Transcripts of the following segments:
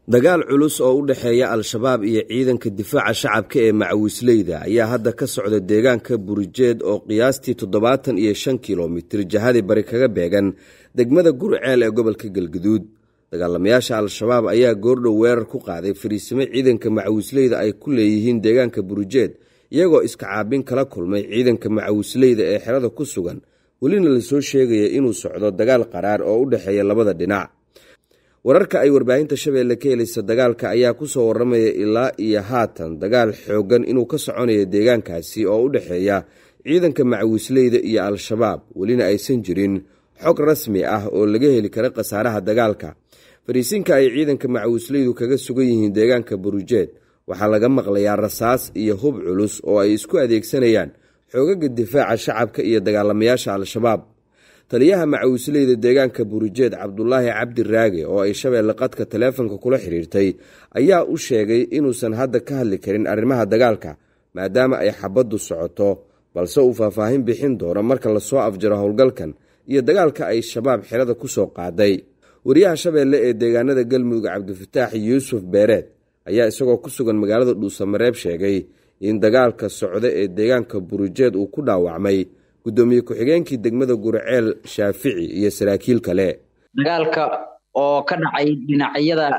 dagaal culus oo u dhexeeya al-shabaab iyo ciidanka difaaca shacabka ee macawisleyda ayaa hadda ka socda deegaanka burijeed oo qiyaastii toddobaatan iyo shan kilomitir jihadii bari kaga beegan degmada gurceel ee gobolka galguduud dagaalamayaasha al-shabaab ayaa goordhow weerar ku qaaday fariisimo ciidanka macawisleyda ay ku leeyihiin deegaanka burijeed iyagoo iska caabin kala kulmay ciidanka macawisleyda ee xerada ku sugan welina lasoo sheegaya inuu socdo dagaal qaraar oo u dhexeeya labada dhinac wararka ay warbaahinta shabeelle ka helaysa dagaalka ayaa ku soo warramaya ilaa iyo haatan dagaal xooggan inuu ka soconayo deegaankaasi oo u dhexeeya ciidanka macawisleyda iyo al-shabaab welina aysan jirin xog rasmi ah oo laga heli kara khasaaraha dagaalka fariisinka ay ciidanka macawisleydu kaga sugan yihiin deegaanka burujeed waxaa laga maqlayaa rasaas iyo hub culus oo ay isku adeegsanayaan xoogaga difaaca shacabka iyo dagaalamayaasha al-shabaab taliyaha macawisleyda deegaanka burujeed cabdulaahi cabdi raage oo ay shabeelle qadka taleefonka kula xidhiirtay ayaa u sheegay inuusan hadda ka hadli karin arrimaha dagaalka maadaama ay xabaddu socoto balse uu faahfaahin bixin doono marka lasoo afjaro howlgalkan iyo dagaalka ay shabaab xerada ku soo qaaday wariyaha shabeelle ee deegaanada galmudug cabdifataax yuusuf beereed ayaa isagoo ku sugan magaalada dhuusamareeb sheegay in dagaalka socda ee deegaanka burujeed uu ku dhaawacmay gudoomiye ku-xigeenkii degmada gurceel shaafici iyo saraakiil kale dagaalka oo ka dhacay dhinacyada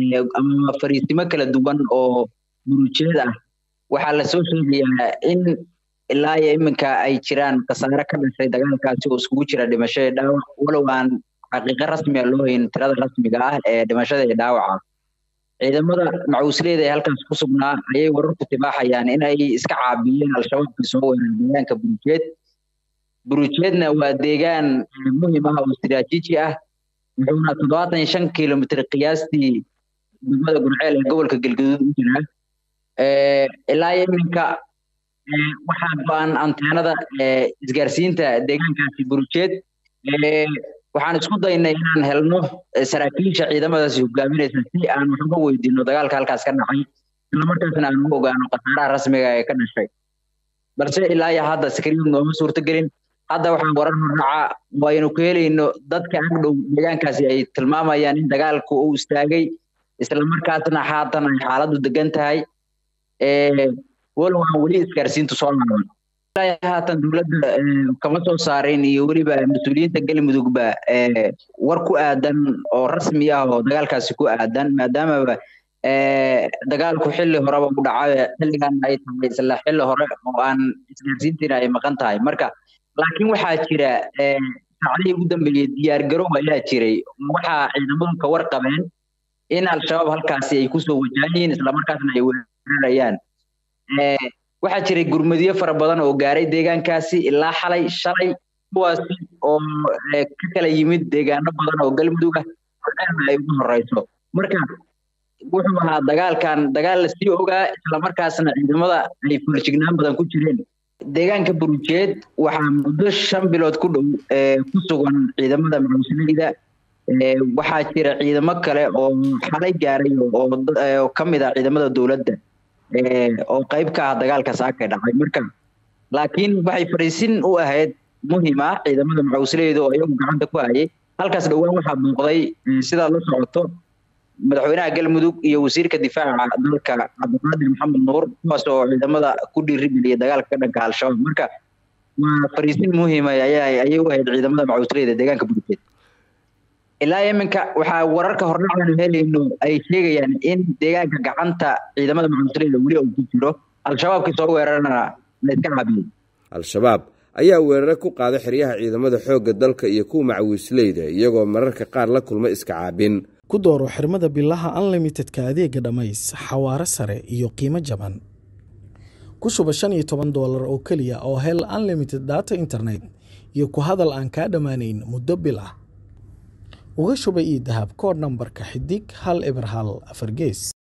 ama fariisimo kala duwan oo burujeed ah waxaa lasoo sheegayaa in ilaa iyo iminka ay jiraan khasaare ka dhashay dagaalkaasi oo iskugu jira dhimasho iyo dhaawac walow aan xaqiiqo rasmiga loo hayn tirada rasmiga ah ee dhimashada iyo dhaawaca ciidamada macawisleyda ee halkaas ku sugnaa ayay wararku tibaaxayaan in ay iska caabiyeen al-shabaabka soo weerar deegaanka burujeed burujeedna waa deegaan muhiim ah oo istiraatiiji ah wuxuuna toddobaatan iyo shan kilomitr qiyaastii degmada gurceel ee gobolka galgaduud u jiraa ilaa iminka waxaa go-an anteenada isgaarsiinta deegaankaasi burujeed waxaan isku daynay inaan helno saraakiisha ciidamadaasi hogaaminaysa si aan wax uga weydiino dagaalka halkaas ka dhacay islamarkaasna aan ugu ogaano khasaaraha rasmiga ee ka dhashay balse ilaa iyo hadda skriin nooma suurtagelin hadda waxaan warar horraca waynu ku helayno dadka agdhow deegaankaasi ay tilmaamayaan in dagaalku uu istaagay islamarkaasna haatan ay xaaladdu degan tahay walow aan weli isgaarsiintu soo laaban haatan dowladda kama soo saarin iyo weliba mas-uuliyiinta galmudugba war ku aadan oo rasmi ah oo dagaalkaasi ku aadan maadaamaba dagaalku xilli horeba u dhacay xilligan ay tahay isla xilli hore oo aan isgaarsiintiina ay maqan tahay marka laakiin waxaa jira saacadihii ugu dambeeyey diyaar garow ayaa jiray waxaa ciidamadu ka warqabeen in al-shabaab halkaasi ay kusoo wajahayiin islamarkaasna ay weerarayaan waxaa jiray gurmadiyo fara badan oo gaaray deegaankaasi ilaa xalay shalay kuwaasi oo ka kala yimid deegaano badan oo galmudug ah orceelna ay ugu horeyso marka wuxuu ahaa dagaalkan dagaal lasii ogaa islamarkaasna ciidamada ay fuljignaan badan ku jireen deegaanka burujeed waxaa muddo shan bilood ku dhow ku sugan ciidamada macawisleyda waxaa jira ciidamo kale oo xalay gaaray oo ka mid ah ciidamada dowladda oo qayb ka ah dagaalka saaka dhacay marka laakiin waxay fariisin u ahayd muhiim ah ciidamada macawisleyda oo iyagu gacanta ku hayay halkaas dhowaan waxaa muuqday sidaad la socoto madaxweynaha galmudug iyo wasiirka difaaca dalka cabdiqaadir maxamed nuur kuwaas oo ciidamada ku dhiirigeliya dagaalka ka dhanka al-shabaab marka waa fariisin muhiima ayay u ahayd ciidamada macawisleyda deegaanka burujeed ilaa iminka waxaa wararka hordhacaanu helayno ay sheegayaan in deegaanka gacanta ciidamada macawisleyda weli uu ku jiro al-shabaabkii soo weerarana la iska caabiyey al-shabaab ayaa weerare ku qaaday xeryaha ciidamada xoogga dalka iyo kuwa macawisleyda iyagoo mararka qaar la kulma iska caabin ku dooro xirmada bilaha unlimitedka adeega dhammays xawaaro sare iyo qiimo jaban ku shuba shan iyo toban doolar oo keliya oo hel unlimited data internet iyo ku hadal aan kaa dhammaanayn muddo bil ah uga shuba io dahab kood nambarka xidig hal eber hal afar gees